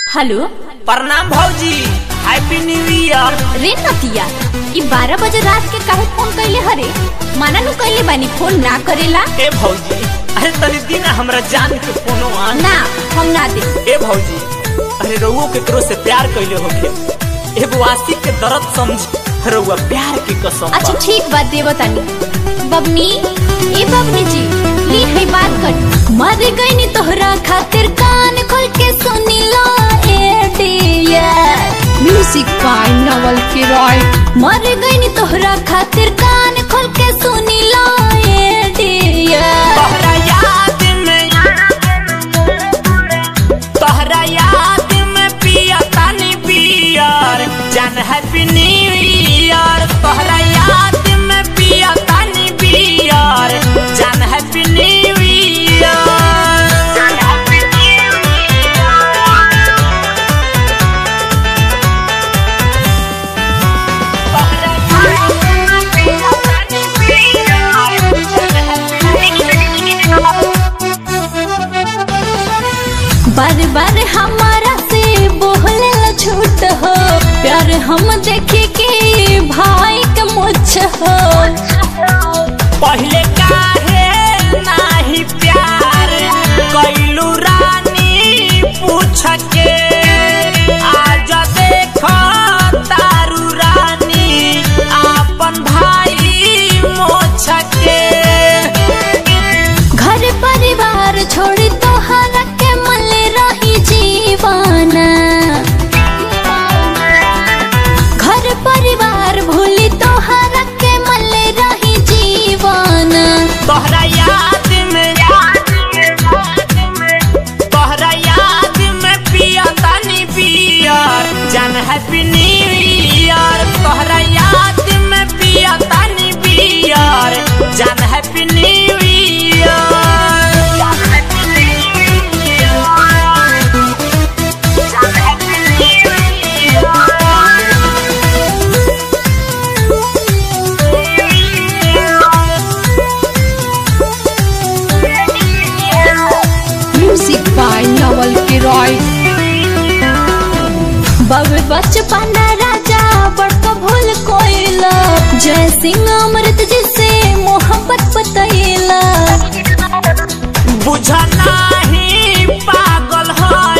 Hello प्रणाम भौजी happy new year रे नतिया ई बारह बजे रात के काहे फोन कैले हरे माना नु कैले बानी फोन ना करेला ए भौजी अरे तनी दिन हमरा जान के फोनो आन ना हम ना दे ए भौजी अरे रउओ केकरो से प्यार कइले होखे एगो आशिक के दर्द समझ रउआ प्यार की कसम अच्छा बा। ठीक बात देव तानी बबनी ए बबनी जी ली है बात कर मर गई नी तोहरा खातिर कान खोल के सुनी लो ए डियर म्यूजिक बाय नवल किरॉय मर गई नी तोहरा खातिर कान खोल के सुनी लो ए डियर तोहरा याद में तोहरा याद में पिया तानी बियर जान हैप्पी न्यू ईयर तोहरा याद में पिया तानी बियर जान हैप्पी न्यू ईयर जान हैप्पी न्यू बार बार हमारा से बोले ला झूठ हो प्यार हम देखे के भाई के मुझ हो पहले काहे नाही प्यार कैलू रानी पूछ के आज देख तारू रानी आपन भाई मोछ के घर परिवार छोड़ी तोहरा के मल रही जीवाना घर परिवार भूली तोहरा के मल रही जीवाना तोहरा याद में तोहरा याद में पिया तानी बियर जान हैप्पी न्यू ईयर तोहरा याद में पिया तानी बियर जान हैप्पी न्यू ईयर जान हैप्पी न्यू ईयर जान happy new music by Naval किरॉय बाबे बचपन राजा बड़का भूल कोइला जय सिंह अमृत जिसे मोहब्बत बतैला बुझ नाही पागल है